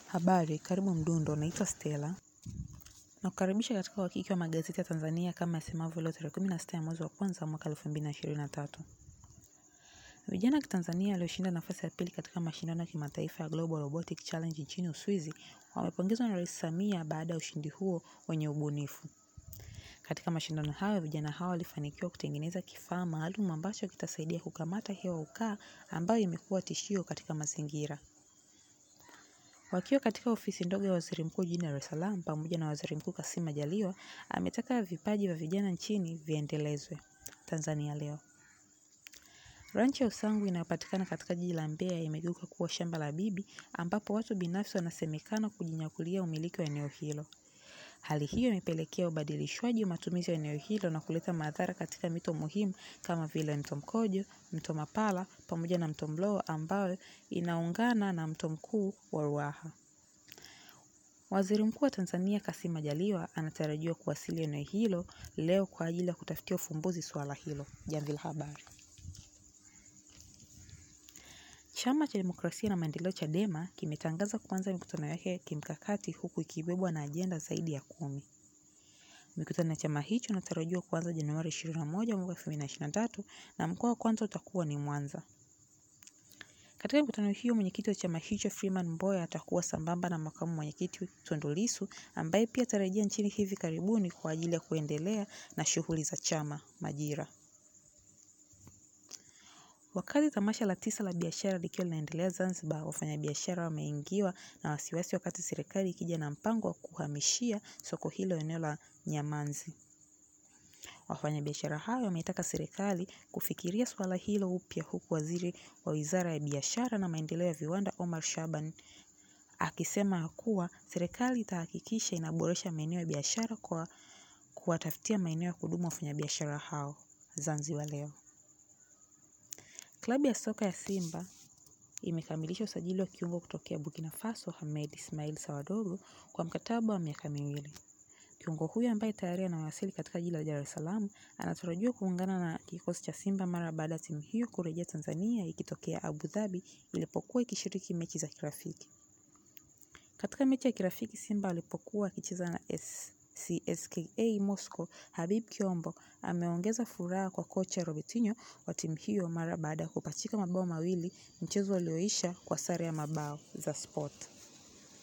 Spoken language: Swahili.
Habari, karibu Mdundo, naitwa Stella. Nakukaribisha katika uhakiki wa magazeti ya Tanzania kama yasemavyo leo tarehe 16 ya mwezi wa kwanza mwaka 2023. Vijana wa Kitanzania walioshinda nafasi ya pili katika mashindano ya kimataifa ya Global Robotic Challenge nchini Uswizi wamepongezwa na Rais Samia baada ya ushindi huo wenye ubunifu. Katika mashindano hayo, vijana hao walifanikiwa kutengeneza kifaa maalum ambacho kitasaidia kukamata hewa ukaa ambayo imekuwa tishio katika mazingira. Wakiwa katika ofisi ndogo ya Waziri Mkuu jijini Dar es Salaam pamoja na Waziri Mkuu Kassim Majaliwa ametaka vipaji vya vijana nchini viendelezwe. Tanzania leo. Ranchi ya Usangu inayopatikana katika jiji la Mbeya imegeuka kuwa shamba la bibi ambapo watu binafsi wanasemekana kujinyakulia umiliki wa eneo hilo. Hali hiyo imepelekea ubadilishwaji wa matumizi ya eneo hilo na kuleta madhara katika mito muhimu kama vile mto Mkojo, mto Mapala pamoja na mto Mlowo ambayo inaungana na mto mkuu wa Ruaha. Waziri Mkuu wa Tanzania Kassim Majaliwa anatarajiwa kuwasili eneo hilo leo kwa ajili ya kutafutia ufumbuzi suala hilo. Jamvi la Habari. Chama cha Demokrasia na Maendeleo Chadema kimetangaza kuanza mikutano yake ya kimkakati huku ikibebwa na ajenda zaidi ya kumi. Mikutano ya chama hicho inatarajiwa kuanza Januari 21 mwaka 2023 na mkoa wa kwanza utakuwa ni Mwanza. Katika mikutano hiyo mwenyekiti wa chama hicho Freeman Mbowe atakuwa sambamba na makamu mwenyekiti Tundu Lissu ambaye pia atarejea nchini hivi karibuni kwa ajili ya kuendelea na shughuli za chama Majira. Wakati tamasha la tisa la biashara likiwa linaendelea Zanzibar, wafanyabiashara wameingiwa na wasiwasi wakati serikali ikija na mpango wa kuhamishia soko hilo eneo la Nyamanzi. Wafanyabiashara hayo wameitaka serikali kufikiria suala hilo upya huku waziri wa Wizara ya Biashara na Maendeleo ya Viwanda Omar Shaban akisema kuwa serikali itahakikisha inaboresha maeneo ya biashara kwa kuwatafutia maeneo ya kudumu wafanyabiashara hao. Zanzibar leo. Klabu ya soka ya Simba imekamilisha usajili wa kiungo kutokea Burkina Faso Hamed Ismail Sawadogo kwa mkataba wa miaka miwili. Kiungo huyo ambaye tayari anawasili katika jiji la Dar es Salaam anatarajiwa kuungana na kikosi cha Simba mara baada ya timu hiyo kurejea Tanzania ikitokea Abu Dhabi ilipokuwa ikishiriki mechi za kirafiki. Katika mechi ya kirafiki Simba alipokuwa akicheza na CSKA Moscow, Habib Kiombo ameongeza furaha kwa kocha Robertinho wa timu hiyo mara baada ya kupachika mabao mawili mchezo ulioisha kwa sare ya mabao za Sport.